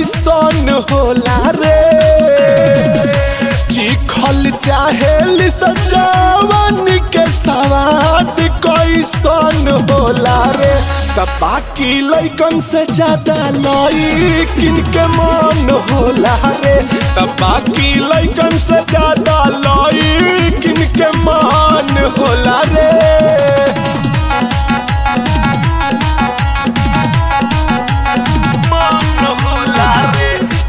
कैसन होला रे चिखल चाहेली सजावन के सवाद कैसन होला रे त बाकी लैकन से ज्यादा लईकिन के मन होला रे त बाकी लैकन से ज्यादा लईकिन के मन होला रे मन होला रे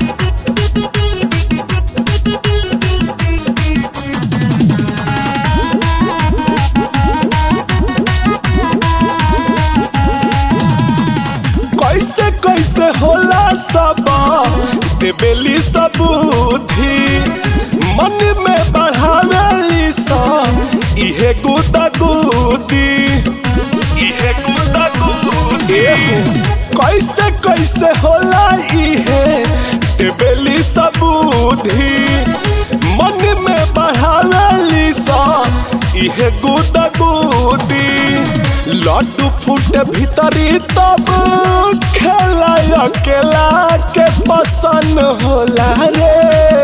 कैसे कैसे होला सब देवेली सबूधी मन में बढ़ावेली सब इहे गुदा गुदी इहे गुदा गुदी कैसे कैसे होला इहे देवेली सबूधी मन में बढ़ावेली सब इहे गुदा गुदी लड्डू फूट भीतरी तब खेला अकेला के पसंद होला रे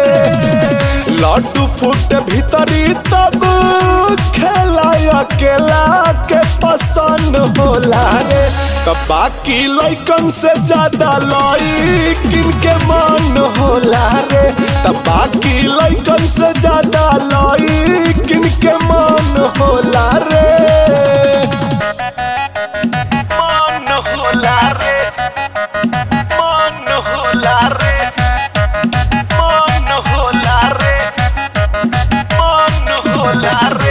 लड्डू फूट भीतरी तब खेला अकेला के पसंद होला रे तो बाकी लैकन से ज्यादा लईकिन के मन होला रे तो बाकी लैकन से ज्यादा लईकिन के मन होला रे मन होला रे मन होला रे मन होला रे मन होला रे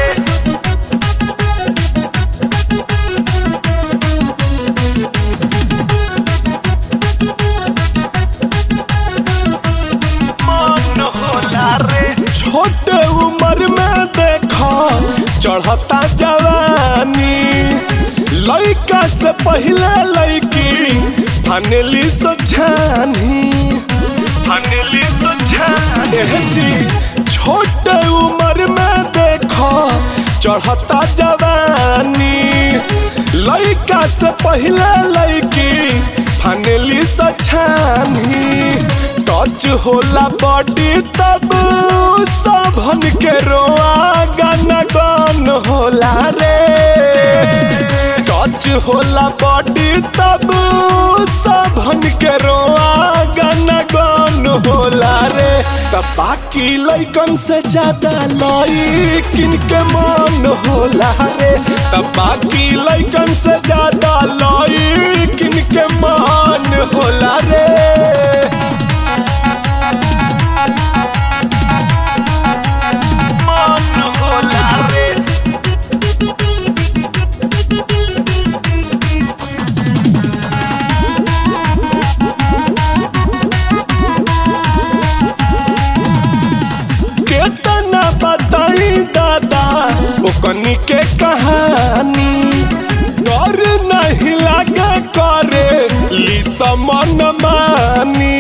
मन होला रे छोटे उम्र में देखा चढ़ता जवानी लइका से पहले लइकी फनेली सोझानी फनेली सोझानी जी छोटे उम्र में देखा चढ़ता जवानी लइका से पहले लइकी फनेली सोझानी टच होला बॉडी तब सबन के रोआ गाना गान होला रे टच होला बॉडी तब सबन के रोआ गाना गान होला रे त बाकी लैकन से ज्यादा लईकिन के मन होला रे त बाकी लैकन से ज्यादा लईकिन के मन होला रे मन होला रे केतना बताई दादा ओकनी के कहानी डर नहीं लागे करे लिसा मन मानी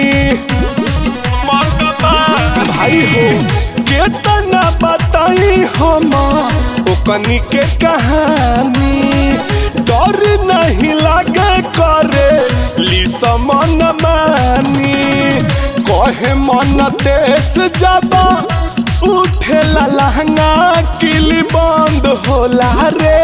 भाई हो केतना बताई हम ओकनी के कहानी डर नहीं लागे करे लिसा मन मानी कहे मन तेस जाबा उठेला लहंगा किली बंद होला रे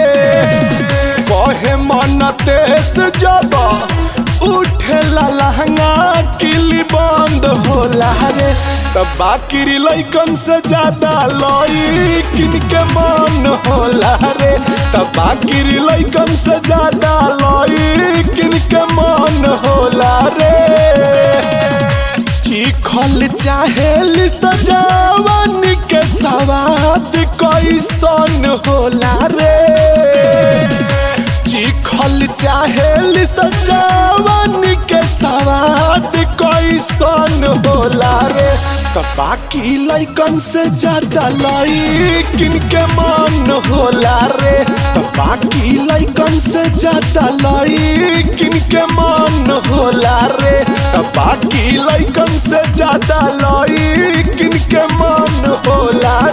कहे मन तेस जाबा उठेला लहंगा किली बंद होला रे त बाकी लैकन से ज्यादा लईकिन के मन होला रे त बाकी लैकन से ज्यादा लईकिन के मन होला रे चिखल चाहेली सजावन के सवाद कैसन होला रे चिखल चाहेली सजावन के सवाद कैसन होला रे त बाकी लैकन से ज्यादा लईकिन के मन होला रे त बाकी लैकन से ज्यादा लईकिन के मन होला रे त बाकी लैकन से ज्यादा लईकिन के मन होला